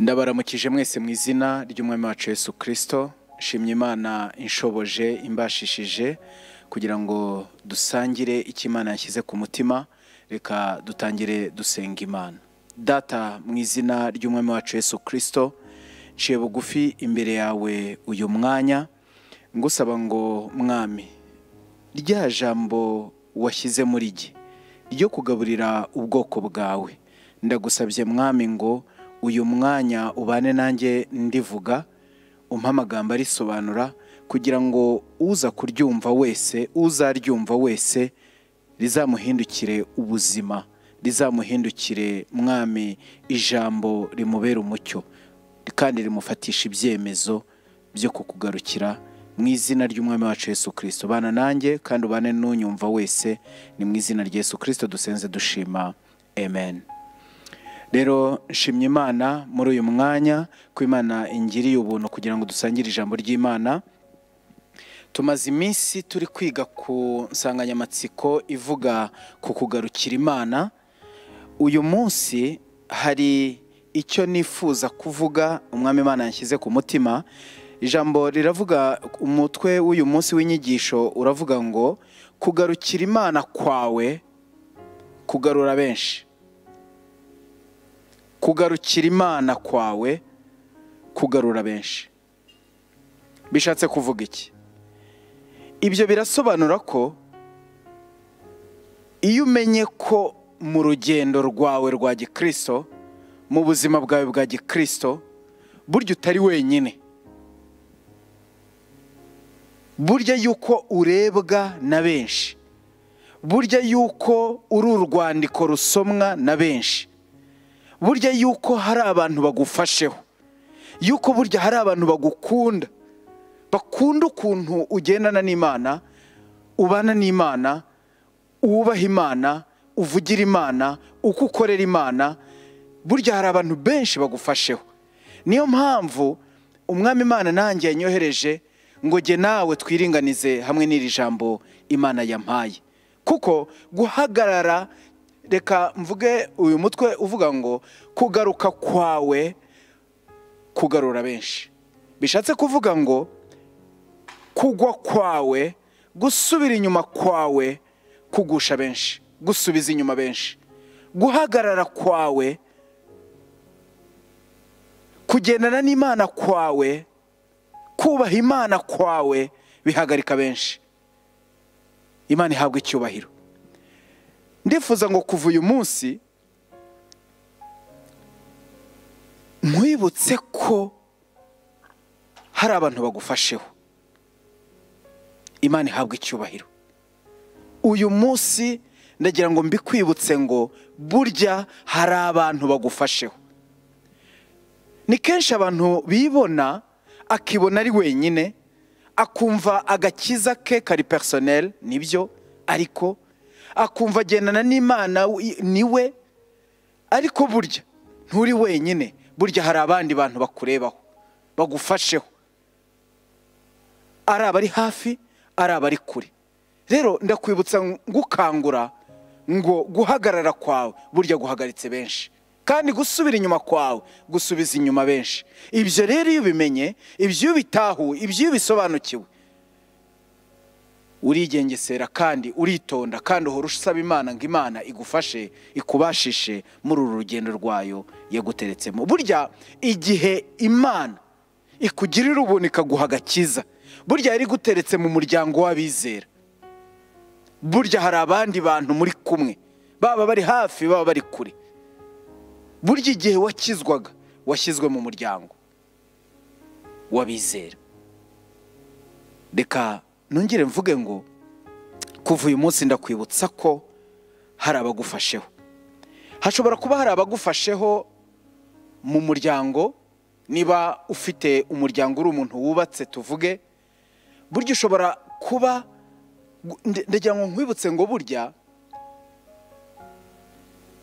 ndabaramukije mwese mu izina ry'umwami wacu Yesu kirisito shimye imana inshoboje imbashishije kugira ngo dusangire icyo imana yashyize ku mutima reka dutangire dusenga imana data mu izina ry'umwami wacu Yesu kirisito nciye bugufi imbere yawe uyu mwanya ngusaba ngo mwami rya jambo washyize muri jye ryo kugaburira ubwoko bwawe ndagusabye mwami ngo uyu mwanya ubane nanjye ndivuga umpe amagambo arisobanura kugira ngo uza kuryumva wese uzaryumva wese rizamuhindukire ubuzima rizamuhindukire mwami ijambo rimubera umucyo kandi rimufatisha ibyemezo byo kukugarukira mu izina ry'umwami wacu Yesu kirisito bana nanjye kandi ubane n'unyumva wese ni mu izina rya Yesu kirisito dusenze dushima amen rero nshimye imana muri uyu mwanya ko imana ingiriye ubuntu kugira ngo dusangire ijambo ry'imana tumaze iminsi turi kwiga ku nsanganyamatsiko ivuga ku kugarukira imana uyu munsi hari icyo nifuza kuvuga umwami imana yashyize ku mutima ijambo riravuga umutwe w'uyu munsi w'inyigisho uravuga ngo kugarukira imana kwawe kugarura benshi kugarukira imana kwawe kugarura benshi bishatse kuvuga iki ibyo birasobanura ko iyo umenye ko mu rugendo rwawe rwa gikristo mu buzima bwawe bwa gikristo burya utari wenyine burya yuko urebwa na benshi burya yuko uri urwandiko rusomwa na benshi burya yuko hari abantu bagufasheho yuko burya hari abantu bagukunda bakunda ukuntu ugendana n'imana ubana n'imana wubaha imana uvugira imana uko ukorera imana burya hari abantu benshi bagufasheho niyo mpamvu umwami imana nanjye yanyohereje ngo jye nawe twiringanize hamwe n'iri jambo imana yampaye kuko guhagarara reka mvuge uyu mutwe uvuga ngo kugaruka kwawe kugarura benshi bishatse kuvuga ngo kugwa kwawe gusubira inyuma kwawe kugusha benshi gusubiza inyuma benshi guhagarara kwawe kugendana n'imana kwawe kubaha imana kwawe bihagarika benshi imana ihabwa icyubahiro ndifuza ngo kuva uyu munsi nkwibutse ko hari abantu bagufasheho imana ihabwa icyubahiro uyu munsi ndagira ngo mbikwibutse ngo burya hari abantu bagufasheho ni kenshi abantu bibona akibona ari wenyine akumva agakiza ke kari personel nibyo ariko akumva agendana n'imana niwe ariko burya nturi wenyine burya hari abandi bantu bakurebaho bagufasheho ari abari hafi ari abari kure rero ndakwibutsa gukangura ngo guhagarara kwawe burya guhagaritse benshi kandi gusubira inyuma kwawe gusubiza inyuma benshi ibyo rero iyo ubimenye ibyo iyo ubitahuwe ibyo iyo ubisobanukiwe urigengesera kandi uritonda kandi uhora usaba imana ngo imana igufashe ikubashishe muri uru rugendo rwayo yaguteretsemo burya igihe imana ikugirira ubuntu ikaguha agakiza burya yari iguteretse mu muryango w'abizera burya hari abandi bantu muri kumwe baba bari hafi baba bari kure burya igihe wakizwaga washyizwe mu muryango w'abizera reka nongere mvuge ngo kuva uyu munsi ndakwibutsa ko hari abagufasheho hashobora kuba hari abagufasheho mu muryango niba ufite umuryango uri umuntu wubatse tuvuge burya ushobora kuba ndagira ngo nkwibutse ngo burya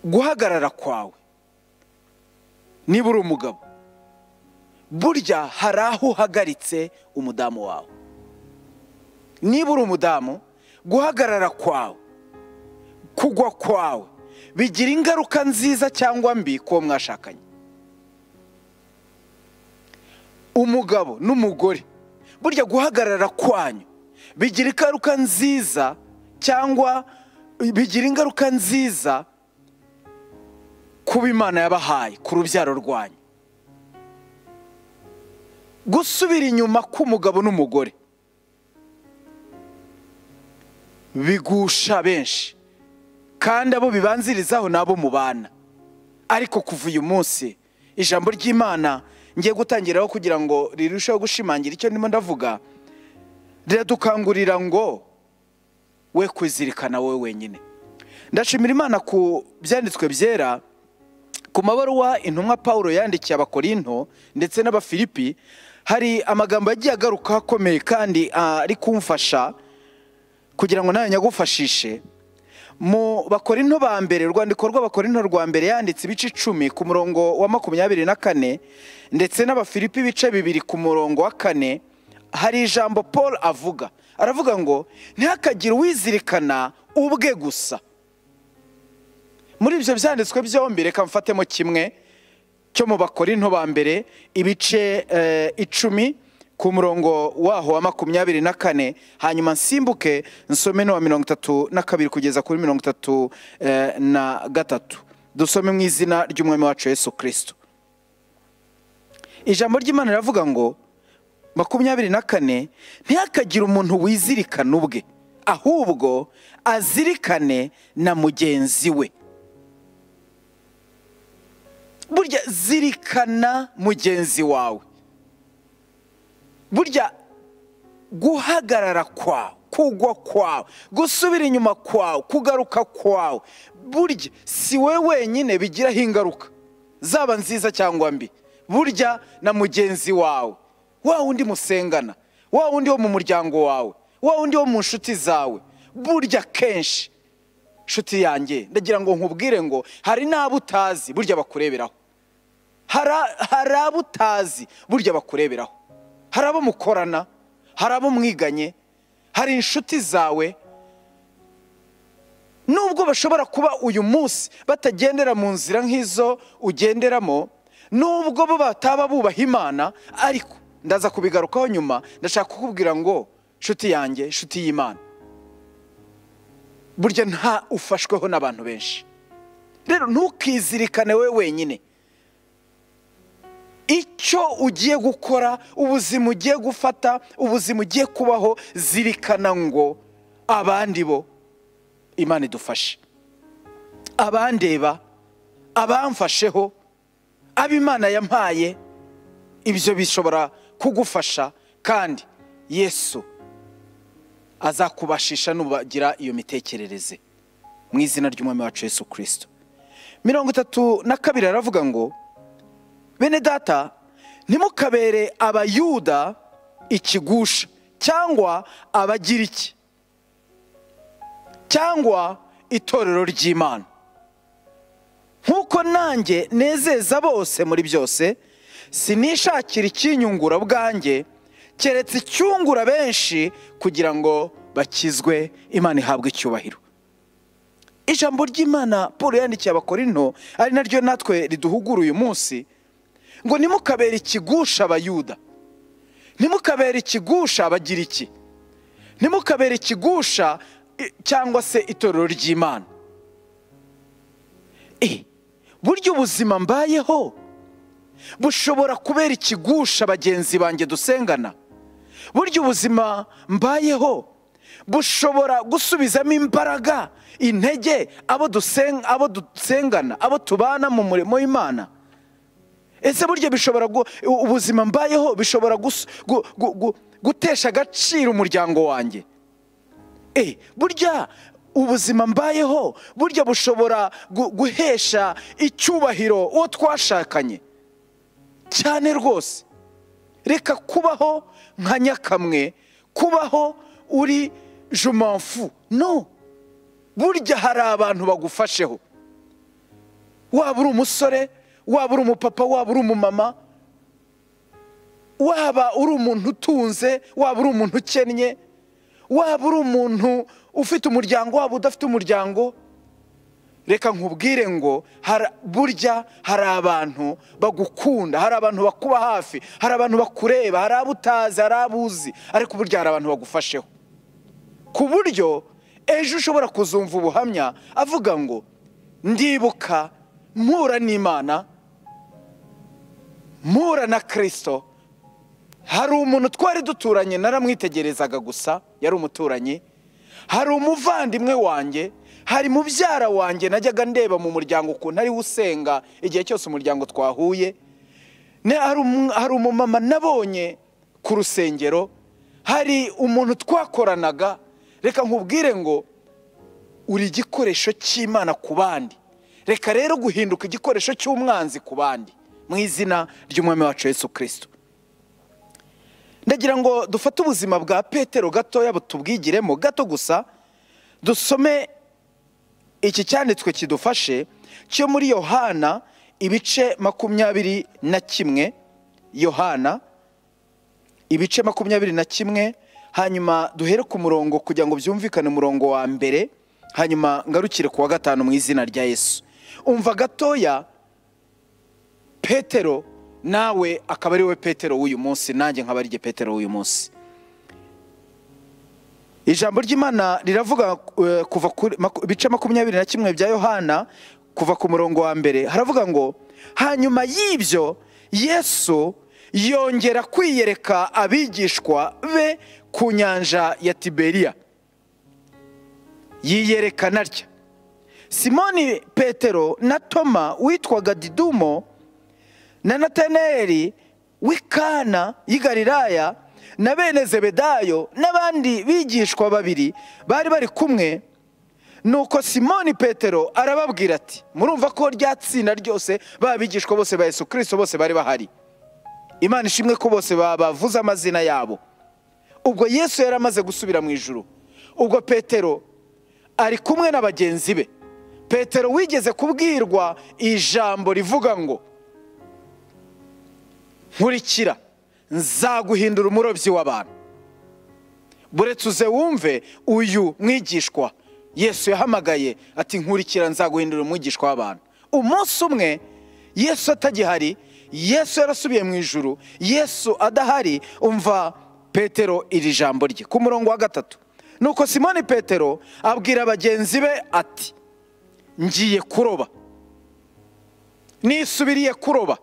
guhagarara kwawe niba uri umugabo burya hari aho uhagaritse umudamu wawe niba uri umudamu guhagarara kwawe kugwa kwawe bigira ingaruka nziza cyangwa mbi kuwo mwashakanye umugabo n'umugore burya guhagarara kwanyu bigira ingaruka nziza cyangwa bigira ingaruka nziza kuba imana yabahaye ku rubyaro rwanyu gusubira inyuma k'umugabo n'umugore bigusha benshi kandi abo bibanzirizaho ni abo mubana ariko kuva uyu munsi ijambo ry'imana ngiye gutangiraho kugira ngo rirusheho gushimangira icyo ndimo ndavuga riradukangurira ngo we kwizirikana wowe wenyine ndashimira imana ku byanditswe byera ku mabaruwa intumwa paul yandikiye abakorinto ndetse n'abafilipi hari amagambo yagiye agaruka akomeye kandi ari kumfasha kugira ngo nawe nyagufashishe mu bakorinto ba mbere urwandiko rw'abakorinto rwa mbere yanditse ibice icumi ku murongo wa makumyabiri na kane ndetse n'abafilipi ibice bibiri ku murongo wa kane hari ijambo paul avuga aravuga ngo ntihakagire uwizirikana ubwe gusa muri ibyo byanditswe byombi reka mfatemo kimwe cyo mu bakorinto ba mbere ibice icumi ku murongo waho wa makumyabiri na kane hanyuma nsimbuke nsome n'uwa mirongo itatu na kabiri kugeza kuri mirongo itatu na gatatu dusome mu izina ry'umwami wacu Yesu kirisito ijambo ry'imana riravuga ngo makumyabiri na kane ntihakagire umuntu wizirikana ubwe ahubwo azirikane na mugenzi we burya zirikana mugenzi wawe burya guhagarara kwawe kugwa kwawe gusubira inyuma kwawe kugaruka kwawe burya si we wenyine bigiraho ingaruka zaba nziza cyangwa mbi burya na mugenzi wawe wa wundi musengana wa wundi wo mu muryango wawe wa wundi wo mu nshuti zawe burya kenshi inshuti yanjye ndagira ngo nkubwire ngo hari n'abo utazi burya bakureberaho hari abo utazi burya bakureberaho hari abo mukorana hari abo mwiganye hari inshuti zawe nubwo bashobora kuba uyu munsi batagendera mu nzira nk'izo ugenderamo nubwo bo bataba bubaha imana ariko ndaza kubigarukaho nyuma ndashaka kukubwira ngo inshuti yanjye inshuti y'imana burya nta ufashweho n'abantu benshi rero ntukizirikane we wenyine icyo ugiye gukora ubuzima ugiye gufata ubuzima ugiye kubaho zirikana ngo abandi bo imana idufashe abandeba abamfasheho abo imana yampaye ibyo bishobora kugufasha kandi yesu azakubashisha nubagira iyo mitekerereze mu izina ry'umwami wacu Yesu kirisito mirongo itatu na kabiri aravuga ngo bene data ntimukabere abayuda ikigusha cyangwa abagiriki cyangwa itorero ry'imana nk'uko nanjye nezeza bose muri byose sinishakira ikinyungura bwanjye keretse icyungura benshi kugira ngo bakizwe imana ihabwe icyubahiro ijambo ry'imana paul yandikiye abakorinto ari naryo natwe riduhugura uyu munsi ngo nimukabere ikigusha abayuda nimukabere ikigusha abagiriki nimukabere ikigusha cyangwa se itorero ry'imana buryo ubuzima mbayeho bushobora kubera ikigusha bagenzi banjye dusengana burya ubuzima mbayeho bushobora gusubizamo imbaraga intege abo dusengana abo tubana mu murimo w'imana ese burya bishobora ubuzima mbayeho bishobora gutesha agaciro umuryango wanjye burya ubuzima mbayeho burya bushobora guhesha icyubahiro uwo twashakanye cyane rwose reka kubaho nka nyakamwe kubaho uri jumamfu no burya hari abantu bagufasheho waba uri umusore waba uri umupapa waba uri umumama waba uri umuntu utunze waba uri umuntu ukennye waba uri umuntu ufite umuryango waba udafite umuryango reka nkubwire ngo hari- burya hari abantu bagukunda hari abantu bakuba hafi hari abantu bakureba hari abo utazi hari abo uzi ariko burya hari abantu bagufasheho ku buryo ejo ushobora kuzumva ubuhamya avuga ngo ndibuka mpura n'imana mpura na kirisito hari umuntu twari duturanye naramwitegerezaga gusa yari umuturanyi hari umuvandimwe wanjye hari mubyara wanjye najyaga ndeba mu muryango ukuntu ariwe usenga igihe cyose umuryango twahuye Ne- hari umu- hari umumama nabonye ku rusengero hari umuntu twakoranaga reka nkubwire ngo uri igikoresho cy'imana ku bandi reka rero guhinduka igikoresho cy'umwanzi ku bandi mu izina ry'umwami wacu Yesu kirisito ndagira ngo dufate ubuzima bwa petero gatoya butubwigiremo gato gusa dusome iki cyanditswe kidufashe cyo muri yohana ibice makumyabiri na kimwe yohana ibice makumyabiri na kimwe hanyuma duhere ku murongo kugira ngo byumvikane umurongo wa mbere hanyuma ngarukire ku wa gatanu mu izina rya yesu umva gatoya petero nawe akaba ari we petero w'uyu munsi nanjye nkaba ari petero w'uyu munsi ijambo ry'imana riravuga eh, kuva kuri maku- ibice makumyabiri na kimwe bya yohana kuva ku murongo wa mbere haravuga ngo hanyuma y'ibyo yesu yongera kwiyereka abigishwa be ku nyanja ya tiberiya yiyerekana atya simoni petero na toma witwaga didumo na nataneri w'ikana y'i galilaya na bene zebedayo n'abandi bigishwa babiri bari bari kumwe nuko simoni petero arababwira ati murumva ko rya tsinda ryose ba bigishwa bose ba yesu kirisito bose bari bahari imana ishimwe ko bose babavuze amazina yabo ubwo yesu yari amaze gusubira mu ijuru ubwo petero ari kumwe na bagenzi be petero wigeze kubwirwa ijambo rivuga ngo nkurikira nzaguhindura umurobyi w'abantu buretse uze wumve uyu mwigishwa yesu yahamagaye ati nkurikira nzaguhindura umwigishwa w'abantu umunsi umwe yesu atagihari yesu yarasubiye mu ijuru yesu adahari umva petero iri jambo rye ku murongo wa gatatu nuko simoni petero abwira bagenzi be ati ngiye kuroba nisubiriye kuroba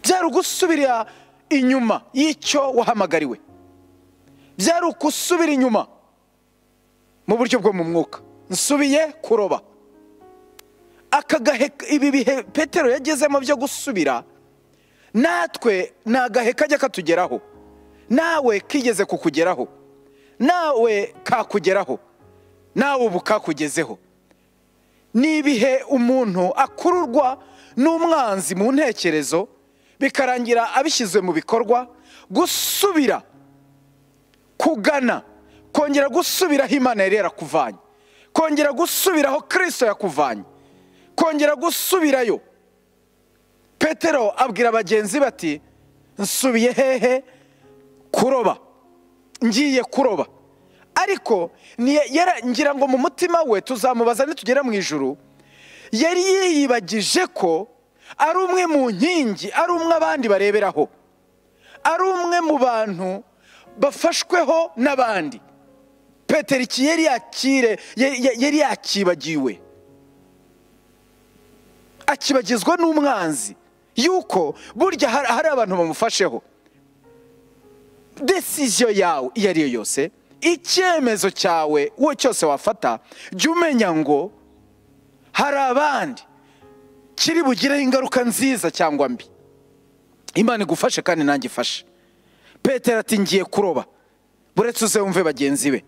byari ugusubira inyuma y'icyo wahamagariwe byari ugusubira inyuma mu buryo bwo mu mwuka nsubiye kuroba aka gahe ibi bihe petero yagezemo byo gusubira natwe ni agahe kajya katugeraho nawe kigeze kukugeraho nawe kakugeraho nawe ubu kakugezeho ni ibihe umuntu akururwa n'umwanzi mu ntekerezo bikarangira abishyize mu bikorwa gusubira kugana kongera gusubiraho imana yari yarakuvanye kongera gusubiraho kirisito yakuvanye kongera gusubirayo petero abwira bagenzi bati nsubiye hehe kuroba ngiye kuroba ariko ni- yara- ngira ngo mu mutima we tuzamubaza nitugera mu ijuru yari yiyibagije ko ari umwe mu nkingi ari umwe abandi bareberaho ari umwe mu bantu bafashweho n'abandi petero iki yari yakire ya- ya- yari yakibagiwe akibagizwa n'umwanzi yuko burya hari hari abantu bamufasheho desiziyo yawe iyo ari yo yose icyemezo cyawe wo cyose wafata jya umenya ngo hari abandi kiri bugireho ingaruka nziza cyangwa mbi imana igufashe kandi nanjye ifashe petero ati ngiye kuroba buretse uze wumve bagenzi be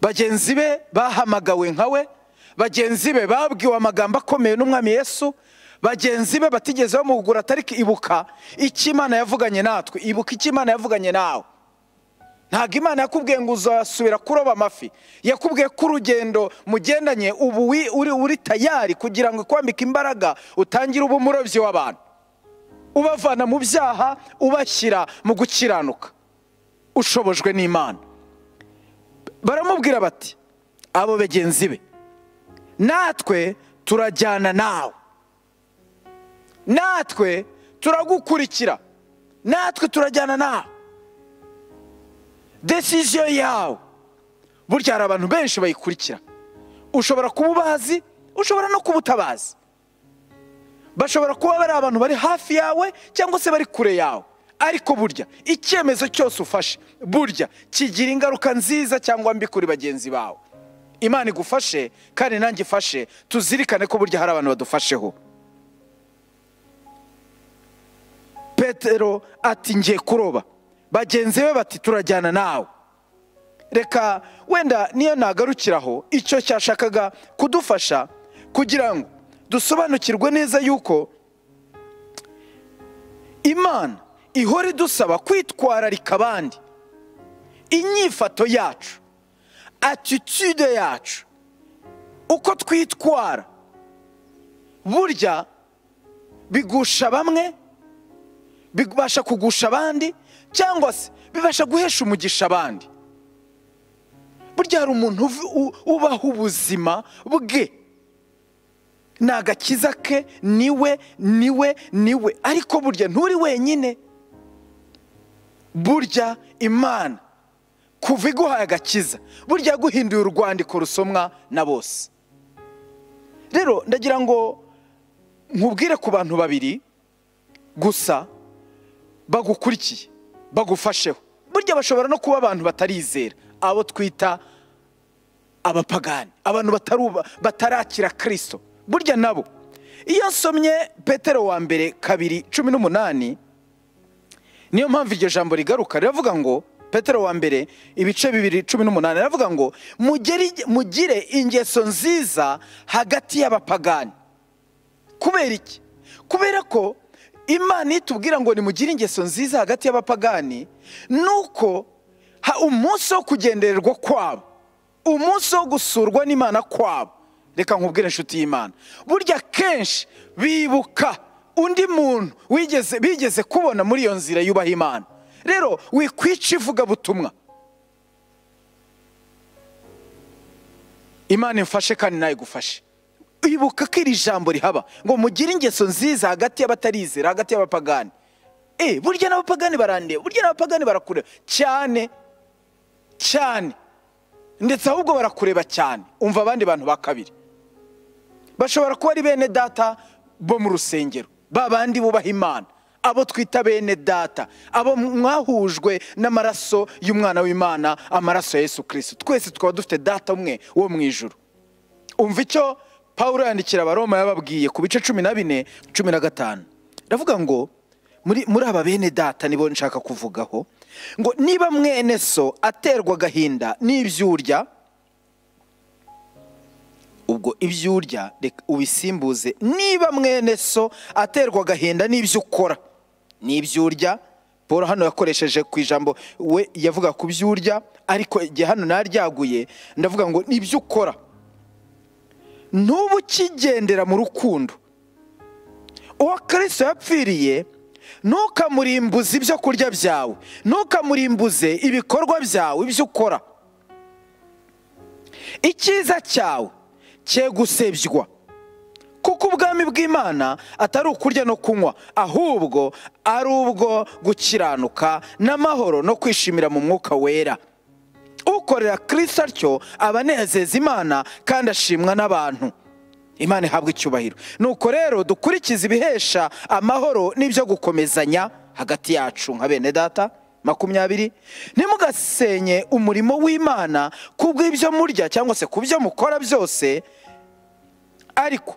bagenzi be bahamagawe nka we bagenzi be babwiwe amagambo akomeye n'umwami yesu bagenzi be batigeze bamugura atari ibuka icyo imana yavuganye natwe ibuka icyo imana yavuganye nawe ntabwo imana yakubwiye ngo uzasubira kuroba amafi yakubwiye ko urugendo mugendanye ubu wi- uri uri tayari kugira ngo ikwambike imbaraga utangire uba umurobyi w'abantu ubavana mu byaha ubashyira mu gukiranuka ushobojwe n'imana baramubwira bati abo bagenzi be natwe turajyana nawe natwe turagukurikira natwe turajyana nawe desiziyo yawe burya hari abantu benshi bayikurikira ushobora kuba ubazi ushobora no kuba utabazi bashobora kuba bari abantu bari hafi yawe cyangwa se bari kure yawe ariko burya icyemezo cyose ufashe burya kigira ingaruka nziza cyangwa mbi kuri bagenzi bawe imana igufashe kandi nanjye ifashe tuzirikane ko burya hari abantu badufasheho petero ati ngiye kuroba bagenzi be bati turajyana nawe reka wenda niyo nagarukiraho icyo cyashakaga kudufasha kugira ngo dusobanukirwe neza yuko imana ihora idusaba kwitwararika abandi inyifato yacu atitude yacu uko twitwara burya bigusha bamwe bibasha kugusha abandi cyangwa se bibasha guhesha umugisha abandi burya hari umuntu ubaho ubuzima bwe ni agakiza ke niwe niwe niwe ariko burya nturi wenyine burya imana kuva iguhaye agakiza burya yaguhinduye urwandiko rusomwa na bose rero ndagira ngo nkubwire ku bantu babiri gusa bagukurikiye bagufasheho burya bashobora no kuba abantu batarizera abo twita abapagani abantu batarakira kirisito burya nabo iyo nsomye petero wa mbere kabiri cumi n'umunani niyo mpamvu iryo jambo rigaruka riravuga ngo petero wa mbere ibice bibiri cumi n'umunani riravuga ngo mugire ingeso nziza hagati y'abapagani kubera iki kubera ko imana itubwira ngo nimugire ingeso nziza hagati y'abapagani nuko umunsi wo kugendererwa kwabo umunsi wo gusurwa n'imana kwabo reka nkubwire inshuti y'imana burya kenshi bibuka undi muntu wigeze bigeze kubona muri iyo nzira yubaha imana rero wikwica ivugabutumwa imana imfashe kandi nawe igufashe ibuka ko iri jambo rihaba ngo mugire ingeso nziza hagati y'abatarizera hagati y'abapagani eee burya n'abapagani barandeba burya n'abapagani barakureba cyane cyane ndetse ahubwo barakureba cyane umva abandi bantu ba kabiri bashobora kuba ari bene data bo mu rusengero ba bandi bubaha imana abo twita bene data abo mwahujwe n'amaraso y'umwana w'imana amaraso ya Yesu kirisiti twese tukaba dufite data umwe wo mu ijoro umva icyo paul yandikira abaroma yababwiye ku bice cumi na bine cumi na gatanu ndavuga ngo muri aba bene data nibo nshaka kuvugaho ngo niba mwene so aterwa agahinda n'ibyurya ubwo ibyo urya ubisimbuze niba mwene so aterwa agahinda n'ibyo ukora n'ibyo urya paul hano yakoresheje ku ijambo we yavuga ku byo urya ariko igihe hano naryaguye ndavuga ngo n'ibyo ukora ntuba ukigendera mu rukundo uwo kirisito yapfiriye ntukamurimbuze ibyo kurya byawe ntukamurimbuze ibikorwa byawe ibyo ukora icyiza cyawe cye gusebywa kuko ubwami bw'imana atari ukurya no kunywa ahubwo ari ubwo gukiranuka n'amahoro no kwishimira mu mwuka wera ukorera kirisita atyo aba anezeza imana kandi ashimwa n'abantu imana ihabwa icyubahiro nuko rero dukurikize ibihesha amahoro n'ibyo gukomezanya hagati yacu nka bene data makumyabiri ntimugasenye umurimo w'imana ku bw'ibyo murya cyangwa se ku byo mukora byose ariko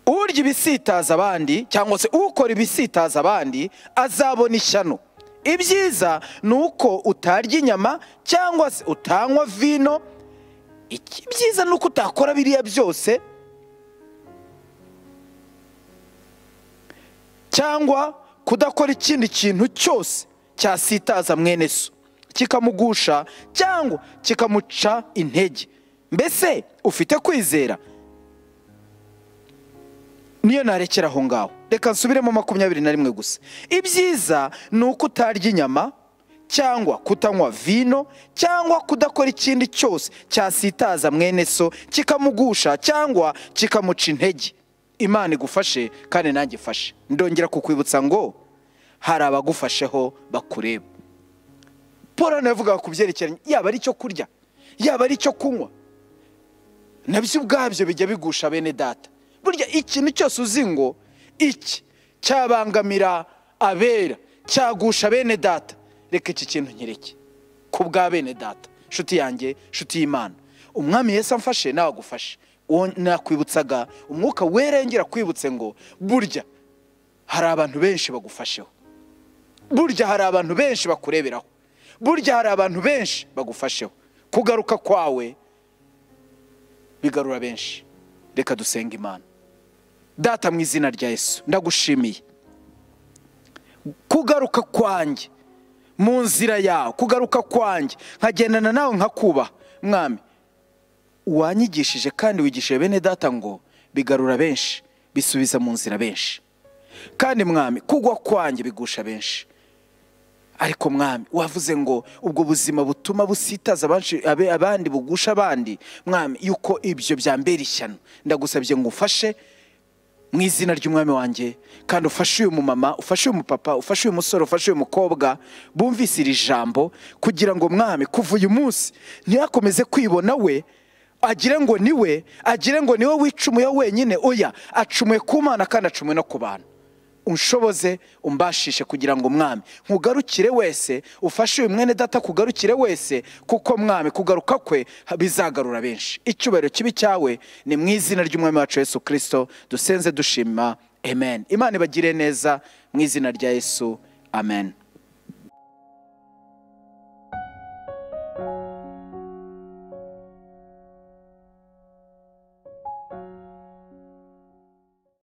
urya ibisitaza abandi cyangwa se ukora ibisitaza abandi azabona ishyano ibyiza ni uko utarya inyama cyangwa se utanywa vino ibyiza ni uko utakora biriya byose cyangwa kudakora ikindi kintu cyose cyasitaza mwene so kikamugusha cyangwa kikamuca intege mbese ufite kwizera niyo narekera aho ngaho reka nsubiremo makumyabiri na rimwe gusa ibyiza ni uko utarya inyama cyangwa kutanywa vino cyangwa kudakora ikindi cyose cyasitaza mwene so kikamugusha cyangwa kikamuca intege imana igufashe kandi nanjye ifashe ndongera kukwibutsa ngo hari abagufasheho bakureba paul navuga ku byerekeranye yaba ari icyo kurya yaba ari icyo kunywa nabyo ubwabyo bijya bigusha bene data burya ikintu cyose uzi ngo iki cyabangamira abera cyagusha bene data reka iki kintu nkireke ku bwa bene data nshuti yanjye nshuti y'imana umwami Yesu amfashe nawe agufashe uwo nakwibutsaga umwuka werengera kwibutse ngo burya hari abantu benshi bagufasheho burya hari abantu benshi bakureberaho burya hari abantu benshi bagufasheho kugaruka kwawe bigarura benshi reka dusenga imana data mu izina rya Yesu ndagushimiye kugaruka kwanjye mu nzira yawe kugaruka kwanjye nkagendana nawe nkakubaha mwami wanyigishije kandi wigishije bene data ngo bigarura benshi bisubiza mu nzira benshi kandi mwami kugwa kwanjye bigusha benshi ariko mwami wavuze ngo ubwo buzima butuma busitaza abandi bugusha abandi mwami yuko ibyo byambera ishyano ndagusabye ngo ufashe mu izina ry'umwami wanjye kandi ufashe uyu mumama ufashe uyu mupapa ufashe uyu musore ufashe uyu mukobwa bumvise iri jambo kugira ngo mwami kuva uyu munsi ntiyakomeze kwibona we agire ngo ni we agire ngo ni we wicumuyeho wenyine oya acumuye ku mana kandi acumuye no ku bantu unshoboze umbashishe kugira ngo mwami nkugarukire wese ufashe uyu mwene data kugarukire wese kuko mwami kugaruka kwe bizagarura benshi icyubahiro kibi cyawe ni mu izina ry'umwami wacu Yesu kirisito dusenze dushima amen imana ibagire neza mu izina rya yesu amen